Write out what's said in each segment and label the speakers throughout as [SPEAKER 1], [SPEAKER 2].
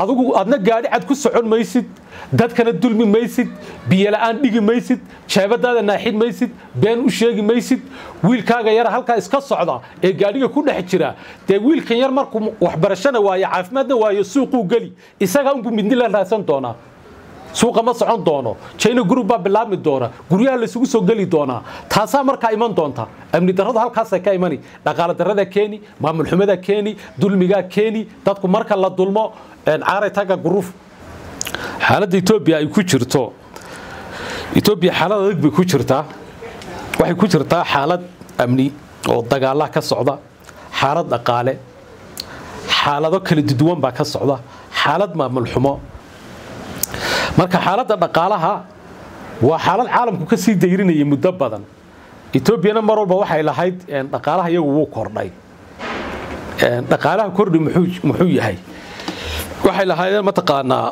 [SPEAKER 1] adigu adna gaadhi cad ku socon maysid dadkana dulmi maysid biyola'aan dhigi maysid jeebadaada naaxid maysid been u sheegi maysid wiilkaaga yara halkaa iska socda ee gaadhiga ku dhex jira dee wiilkan yar markuu waxbarashana waayo caafimaadna waayo suuquu geli isagaa unbuu midni la raadsan doonaa suuqa ma socon doono china group baa bilaabmi doona guryaha laysugu soo geli doonaa taasaa markaa iman doonta amni darradu halkaasay ka imani dhaqaale darrada keeni maamul xumada keeni dulmigaa keeni dadku marka la dulmo caaray taga guruuf xaaladda etoobiya ay ku jirto etoobiya xaalad adag bay ku jirtaa waxay ku jirtaa xaalad amni oo dagaalaha ka socda xaalad dhaqaale xaalado kala duwan baa ka socda xaalad maamul xumo marka xaaladda dhaqaalaha waa xaalad caalamku ka sii dayrinayay muddo badan etoobiyana mar walba waxay lahayd dhaqaalaha iyagu wuu kordhay dhaqaalaha kordhi muxuu yahay waxay lahaydeen mataqaanaa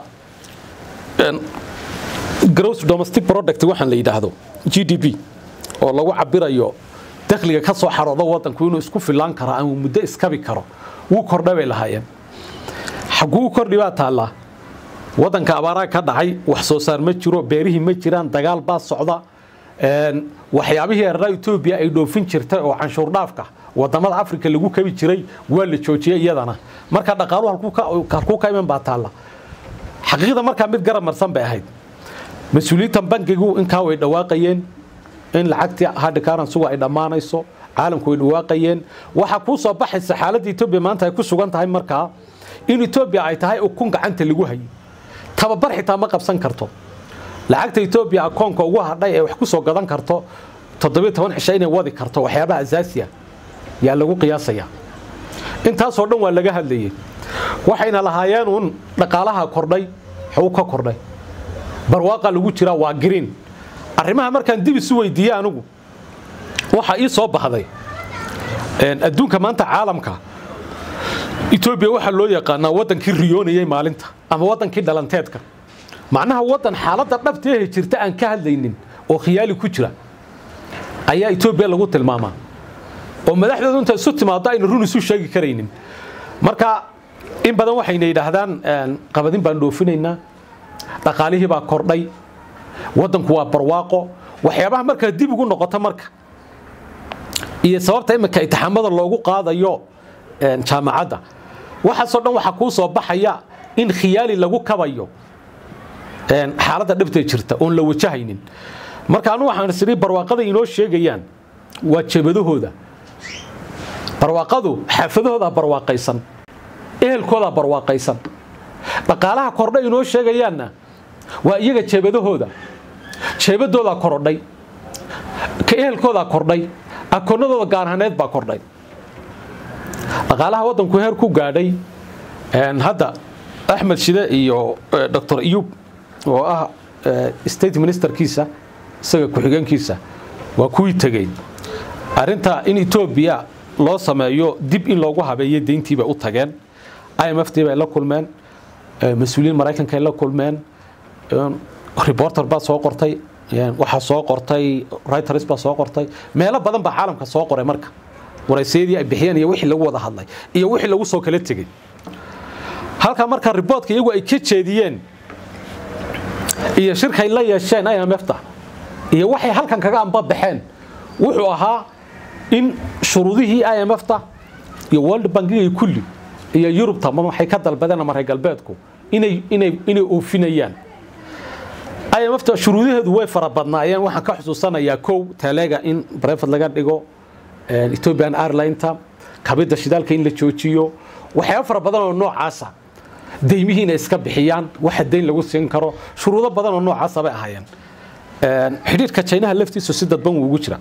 [SPEAKER 1] gross domestic product waxaan la yidhaahdo g d p oo lagu cabirayo dakhliga ka soo xarooda wadanku inuu isku filaan karo ama muddo iskabi karo wuu kordhay bay lahaayeen xaguu kordhi baa taallaa wadanka abaaraha ka dhacay wax soo saar ma jiro beerihii ma jiraan dagaal baa socda waxyaabihii ereraa etoobiya ay dhoofin jirtay oo canshuur dhaafka wadamada afrika lagu kabi jiray waa la joojiyey iyadana marka dhaqaaluhu halkuu ka iman baa taalla xaqiiqda markaa mid garab marsan bay ahayd mas-uuliyiintan bankigu inkaa way dhawaaqayeen in lacagtii hadhi karansugu ay dhammaanayso caalamku way dhawaaqayeen waxaa kuu soo baxaysa xaaladda etoobiya maanta ay ku sugan tahay markaa in etoobiya ay tahay ukun gacanta lagu hayo tababar xitaa ma qabsan karto lacagta etoobiya akoonka ugu hadhay ee wax ku soo gadan karto toddobiyo toban cisho inay wadi karto waxyaabaha asaasiya yaa lagu qiyaasaya intaasoo dhan waa laga hadlayay waxayna lahaayeen uun dhaqaalaha kordhay xuu ka kordhay barwaaqa lagu jiraa waa green arrimaha markaan dib isu weydiiyey anigu waxaa ii soo baxday adduunka maanta caalamka etoobiya waxaa loo yaqaanaa waddankii riyoonayay maalinta ama waddankii dhalanteedka macnaha waddan xaaladda dhabteehe jirta aan ka hadlaynin oo khiyaali ku jira ayaa etoobiya lagu tilmaamaa oo madaxdoodu inta isu timaado ayna run isu sheegi karaynin marka in badan waxayna yidhaahdaan qabadin baan dhoofinaynaa dhaqaalihii baa kordhay waddanku waa barwaaqo waxyaabaha markaa dib ugu noqoto marka iyo sababta iminka itixaamada loogu qaadayo jaamacadda waxaasoo dhan waxaa kuu soo baxaya in khiyaali lagu kabayo xaaladda dhabtee jirta oon la wajahaynin marka anu waxaan isiri barwaaqada inoo sheegayaan waa jebadahooda barwaaqadu xaafadahoodaa barwaaqaysan ehelkoodaa barwaaqaysan dhaqaalaha kordhay inoo sheegayaanna waa iyaga jeebadahooda jeebadoodaa korodhay ka ehelkoodaa kordhay akoonadooda gaarhaneed baa kordhay dhaqaalaha waddanku heer ku gaadhay hadda axmed shide iyo doctor iyub oo ah state ministerkiisa isaga ku-xigeenkiisa waa kuwii tegey arinta in etoobiya loo sameeyo dib in loogu habeeyo deyntii bay u tageen imfd bay la kulmeen mas-uuliyiin maraykankaay la kulmeen reporter baa soo qortay waxaa soo qortay writers baa soo qortay meelo badan baa caalamka soo qoray marka waraysayadii ay bixiyeen iyo wixii lagu wada hadlay iyo wixii lagu soo kala tegey halkaa marka riboortka iyagu ay ka jeediyeen iyo shirkay la yeesheen imfta iyo waxay halkan kaga ambabaxeen wuxuu ahaa in shuruudihii imfta iyo world bankiga kulli iyo yurubta waxay ka dalbadeen ama reer galbeedku inay inay inay oofinayaan imfta shuruudaheedu way fara badnaayeen waxaan ka xusuusanayaa kow taleega in breford laga dhigo ethiopian airlineta kabida shidaalka in la joojiyo waxyaaba fara badan oo noocaasa deymihii inay iska bixiyaan waxa deyn lagu siin karo shuruudo badan oo noocaasa bay ahaayeen xidhiirka jaynaha laftiisu si dadban wuu ugu jira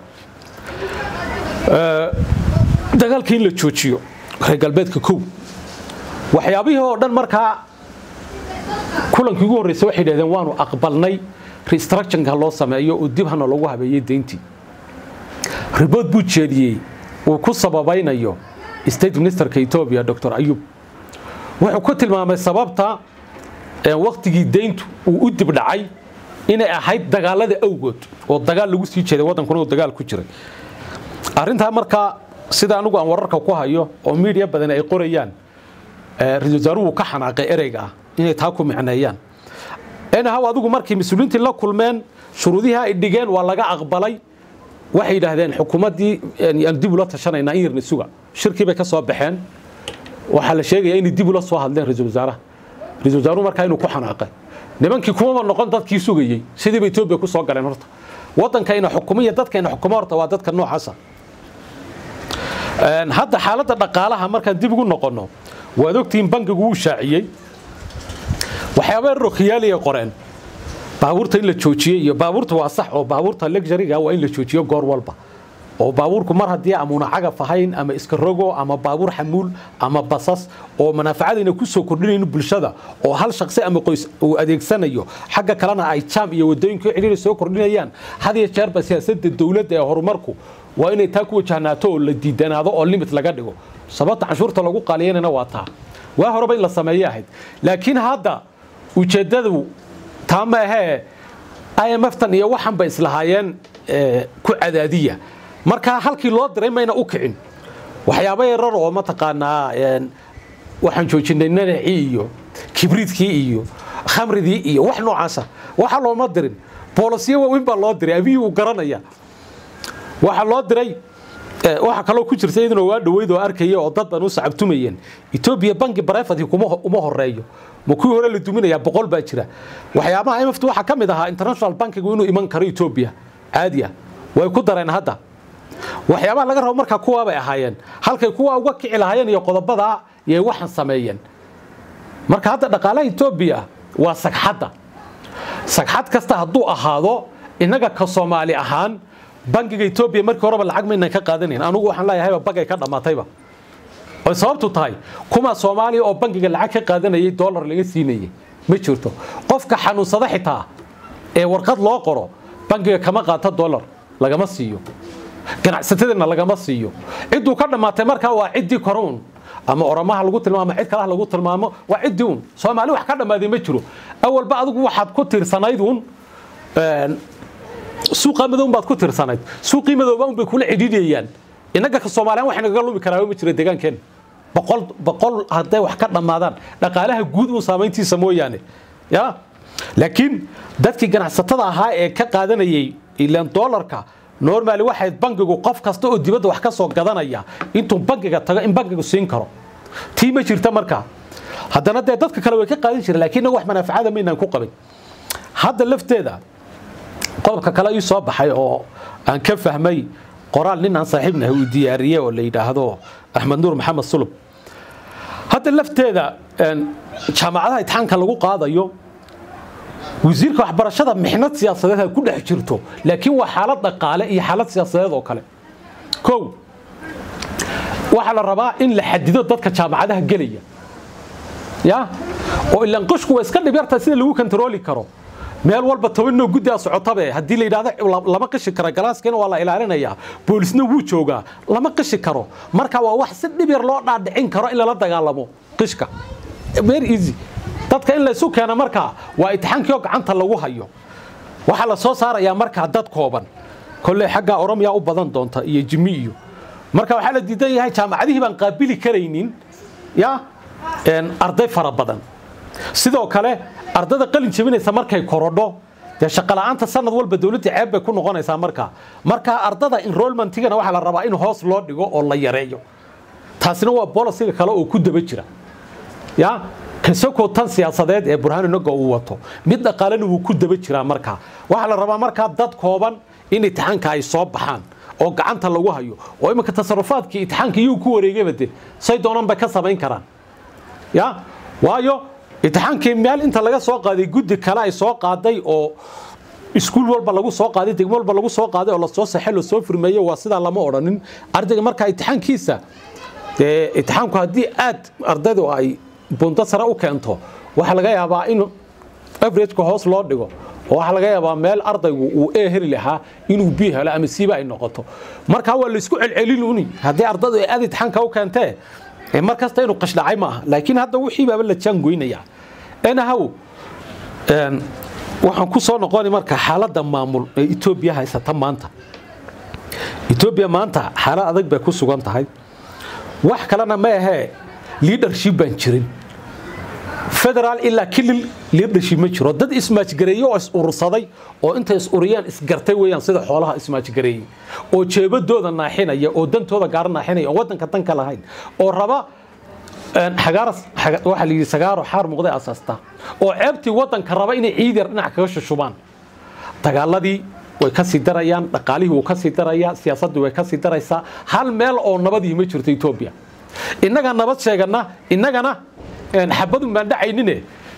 [SPEAKER 1] dagaalka in la joojiyo reer galbeedka kow waxyaabihii oo dhan markaa kulankii ugu horreysay waxay yidhahdeen waanu aqbalnay restructionka loo sameeyo oo dib hana loogu habeeyey deyntii ribood buu jeediyey uu ku sababaynayo state ministerka etoobiya dr ayub wuxuu ku tilmaamay sababta waktigii deyntu uu u dib dhacay inay ahayd dagaalada awgood oo dagaal lagu sii jeeday waddankuna uu dagaal ku jiray arrintaa markaa sida anigu aan wararka ku hayo oo miidiya badan ay qorayaan ra-isul wasaaruhu ka xanaaqay ereyga ah inay taa ku micneeyaan enahaw adigu markii mas-uuliyiintii la kulmeen shuruudihii ay dhigeen waa laga aqbalay waxay yidhaahdeen xukuumaddii aan dib ula tashanaynaa in yarna suga shirkii bay ka soo baxeen waxaa la sheegaya inay dib ula soo hadleen ra-iisul wasaaraha ra-isul wasaaruhu markaa inuu ku xanaaqay nimankii kumaba noqon dadkii sugayey sidiiba etoobiya ku soo galeen horta waddankayna xukumo iyo dadkayna xukumo horta waa dadka noocaasa hadda xaaladda dhaqaalaha markaan dib ugu noqonno waad ogtihiin bankigu wuu shaaciyey waxyaaba rokhiyaaliya qoreen baabuurta in la joojiyey iyo baabuurta waa sax oo baabuurta luxuriga waa in la joojiyo goor walba oo baabuurku mar haddii amuuna cagaf ahayn ama iska rogo ama baabuur xamuul ama basas oo manaaficadayna ku soo kordhinayno bulshada oo hal shaqsi ama qoys uu adeegsanayo xagga kalena ay jaam iyo wadooyinka cidhiiri soo kordhinayaan had iyo jeerba siyaasadda dowladda ee horumarku waa inay taa ku wajahnaato oo la diidanaado oo limit laga dhigo sababta canshuurta lagu qaaliyanana waa taa waa horeba in la sameeye ahayd laakiin hadda ujeeddadu taa ma ahee imftan iyo waxan bay islahaayeen ku cadaadiya marka halkii loo diray mayna u kicin waxyaaba yarar oo mataqaanaa waxaan joojinay nanacii iyo kibriidkii iyo khamridii iyo wax noocaasa waxa looma dirin boolosyo waaweyn baa loo diray abiyii uu garanaya waxaa loo diray waxaa kaloo ku jirta iyaduna waa dhoweyd oo arkaya oo dad ban u sacabtumayeen etoobiya banki barefadki uma horeeyo ma kuwii hore la duminayaa boqol baa jira waxyaabaha imft waxaa ka mid ahaa international bankigu inuu iman karo etoobiya caadi ah way ku dareen hadda waxyaabaha laga rabo markaa kuwaa bay ahaayeen halkay kuwa uga kici lahaayeen iyo qodobadaa yay waxan sameeyeen marka hadda dhaqaalaha etoobiya waa sagxadda sagxad kasta hadduu ahaado innaga ka soomaali ahaan bankiga etoobiya markii horeba lacag maynan ka qaadanayn anugu waxaan leeyahayba bagay ka dhammaatayba oy sababtu tahay kuma soomaaliya oo bankiga lacag ka qaadanayay dollar laga siinayay ma jirto qofka xanuunsada xitaa ee warqad loo qoro bankiga kama qaato dollar lagama siiyo ganacsatadana lagama siiyo cidduu ka dhammaatay markaa waa ciddii koruun ama oramaha lagu tilmaamo cid kalaha lagu tilmaamo waa ciddii un soomaali wax ka dhammaaday ma jiro awalba adigu waxaad ku tiirsanayd un suuqa madown baad ku tirsanayd suuqii madooba un bay kula cidhiidhayaan innaga ka soomaaliyan wax nagaga lumi karaa ma jira deegaankeen boqol boqol hadday wax ka dhammaadaan dhaqaalaha guud uun saamayntiisa mooyaane ya laakiin dadkii ganacsatada ahaa ee ka qaadanayay ilaan doolarka normaali waxay bankigu qof kasta oo dibadda wax ka soo gadanaya intuu bankiga tago in bankigu siin karo tii ma jirta markaa haddana dee dadka kale way ka qaadan jireen laakiin wax manaaficada maynaan ku qabin hadda lafteeda qodobka kale ii soo baxay oo aan ka fahmay qoraal nin aan saaxiibnahay uu diyaariyey oo la yidhaahdo axmed nuur maxamed sulub hadda lafteeda jaamacadaha itixaanka lagu qaadayo wasiirka waxbarashada mixnad siyaasadeed ha ku dhex jirto laakiin waa xaalad dhaqaale iyo xaalad siyaasadeed oo kale kow waxaa la rabaa in la xadido dadka jaamacadaha gelaya ya oo ilaan qishku waa iska dhibyartaa sida lagu kontarooli karo meel walba tobanoo guddaa socotabe haddii la yidhahdo lama qishi karo galaaskiina waa la ilaalinayaa boolisna wuu joogaa lama qishi karo marka waa wax si dhib yar loo dhaadhicin karo in lala dagaalamo qishka very easy dadka in laysu keeno markaa waa itixaankii oo gacanta lagu hayo waxaa la soo saarayaa markaa dad kooban kolley xaggaa oromiya u badan doonta iyo jimi iyo marka waxaa la diidan yahay jaamacadihii baan qaabili karaynin ya arday fara badan sidoo kale ardada qalin jebinaysa markay korodho dee shaqola'aanta sanad walba dowladda ceeb bay ku noqonaysaa markaa markaa ardada enrollmentigana waxaa la rabaa in hoos loo dhigo oo la yareeyo taasina waa bolisiga kale oo ku daba jira ya kasoko tan siyaasadeed ee burhaanu naga uu wato mid dhaqaalena wuu ku daba jiraa markaa waxaa la rabaa markaa dad kooban in itixaanka ay soo baxaan oo gacanta lagu hayo oo iminka tasarufaadkii itixaanka iyuu ku wareegayba de say doonaan bay ka samayn karaan ya waayo itixaankii meel inta laga soo qaaday guddi kale ay soo qaaday oo iskuul walba lagu soo qaaday degmo walba lagu soo qaaday oo lasoo saxay lasoo furmeeyey waa sidaa lama odhanin ardayga markaa itixaankiisa dee itixaanku haddii aad ardaydu ay bunto sare u keento waxaa laga yaabaa in averageka hoos loo dhigo oo waxaa laga yaabaa meel ardaygu uu e heli lahaa inuu b helo ama siiba ay noqoto markaa waa laysku celcelin uni haddii ardaydu ay aad itixaanka u keentee mar kasta inuu qashdhacay ma aha laakiin hadda wixii baaba la jaangoynaya enahow waxaan ku soo noqoni marka xaaladda maamul ee etoobiya haysata maanta etoobiya maanta xaalad adag bay ku sugan tahay wax kalena ma ahee leadership baan jirin federaal ilaa kilil liidhashi ma jiro dad ismaajgareeye oo is urursaday oo intay is uriyeen isgartay weeyaan sida xoolaha ismaajgareeyey oo jeebadooda naaxinaya oo dantooda gaara naaxinaya oo waddanka danka lahayn oo raba waxaa la yidhi sagaaro xaar muuqday asaasta oo ceebtii waddanka raba inay ciid yar dhinac kaga shushubaan dagaaladii way ka sii darayaan dhaqaalihii wuu ka sii darayaa siyaasaddii way ka sii daraysaa hal meel oo nabadii ma jirto etoobiya innaga nabad sheegana innagana xabadun baan dhacaynine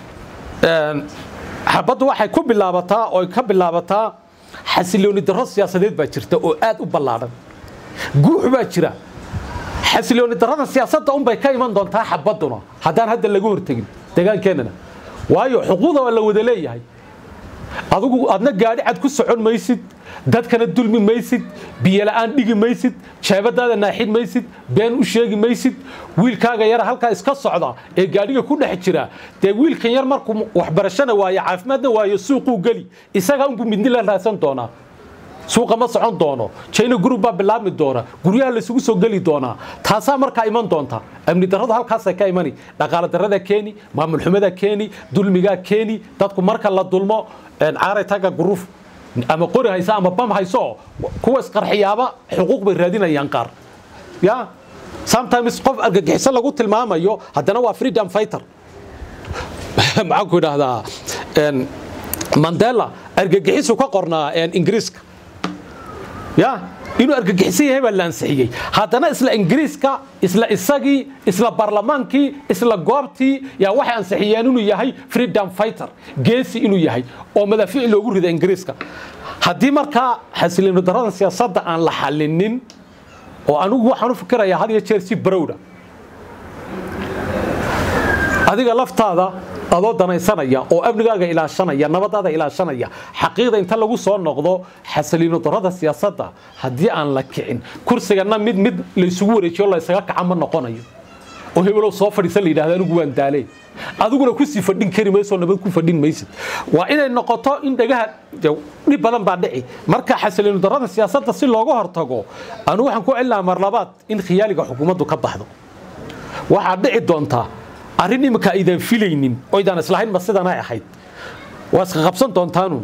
[SPEAKER 1] xabaddu waxay ku bilaabataa oo ka bilaabataa xasilooni darro siyaasadeed baa jirta oo aad u ballaadhan guux baa jira xasilooni darrada siyaasadda unbay ka iman doontaa xabadduna haddaan hadda laga hortegin deegaankeenana waayo xuquuqda waa la wada leeyahay adigu adna gaadhi cad ku socon maysid dadkana dulmi maysid biyola'aan dhigi maysid jeebadaada naaxin maysid been u sheegi maysid wiilkaaga yara halkaa iska socda ee gaadhiga ku dhex jira dee wiilkan yar markuu waxbarashana waayo caafimaadna waayo suuquu geli isagaa unbuu midni la raadsan doonaa suuqa ma socon doono china group baa bilaabmi doona guryaha laysugu soo geli doonaa taasaa markaa iman doonta amni darradu halkaasay ka imani dhaqaale darrada keeni maamul xumada keeni dulmigaa keeni dadku marka la dulmo caaray taga guruuf ama qori haysa ama bam hayso kuwa isqarxiyaaba xuquuq bay raadinayaan qaar ya sometimes qof argagixiso lagu tilmaamayo haddana waa freedom fighter maxaan ku idhaahdaa mandela argagixisu ka qornaa ingiriiska ya inuu argagixisan yahay baa la ansixiyey haddana isla ingiriiska isla isagii isla barlamaankii isla goobtii yaa waxay ansixiyeen inuu yahay freedom fighter geesi inuu yahay oo madaafiic loogu rida ingiriiska haddii markaa xasilooni darrada siyaasadda aan la xalinin oo anigu waxaan u fikirayaa had iyo jeer si barowda adiga laftaada adoo danaysanaya oo amnigaaga ilaashanaya nabadaada ilaashanaya xaqiiqda inta lagu soo noqdo xasaliino darrada siyaasadda haddii aan la kicin kursigana mid mid laysugu wareejiyo laysaga kaca ma noqonayo oo hebelow soo fadhiisa la yidhahda anigu waan daalee adiguna kusii fadhin kari mayso nabad ku fadhin maysid waa inay noqoto in dhagaha dhib badan baa dhici marka xasaliino darrada siyaasadda si looga hortago anigu waxaan ku celinaha mar labaad in khiyaaliga xukuumaddu ka baxdo waxaa dhici doontaa arrin imika aydan filaynin oydaan islahayn ma sidanay ahayd waa iska qabsan doontaanu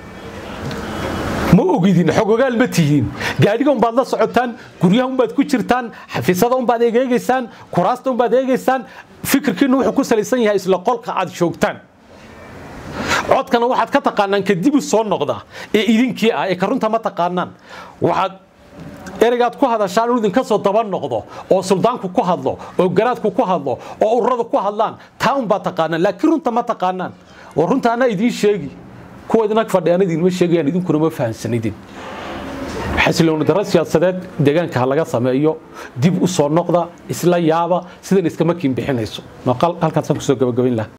[SPEAKER 1] ma ogidin xogogaal ma tihiin gaadhiga unbaad la socotaan guryaha unbaad ku jirtaan xafiisada unbaad egeegaysaan kuraasta unbaad eegaysaan fikirkiinu wuxuu ku salaysan yahay isla qolka aad joogtaan codkana waxaad ka taqaanaan kadib u soo noqda ee idinkii ah ee ka runta ma taqaanaan waxaad ereygaad ku hadashaan inuu idinka soo daba noqdo oo suldaanku ku hadlo oo garaadku ku hadlo oo ururadu ku hadlaan taa unbaa taqaanaan laakiin runta ma taqaanaan oo runta anaa idiin sheegi kuwa idinag fadhiyaan idinma sheegayaan idinkuna ma fahansanidin xasilooni darro siyaasadeed deegaanka ha laga sameeyo dib u soo noqda isla yaaba sidan iskama kiin bixinayso halkaasaan kusoo gabagabayn laha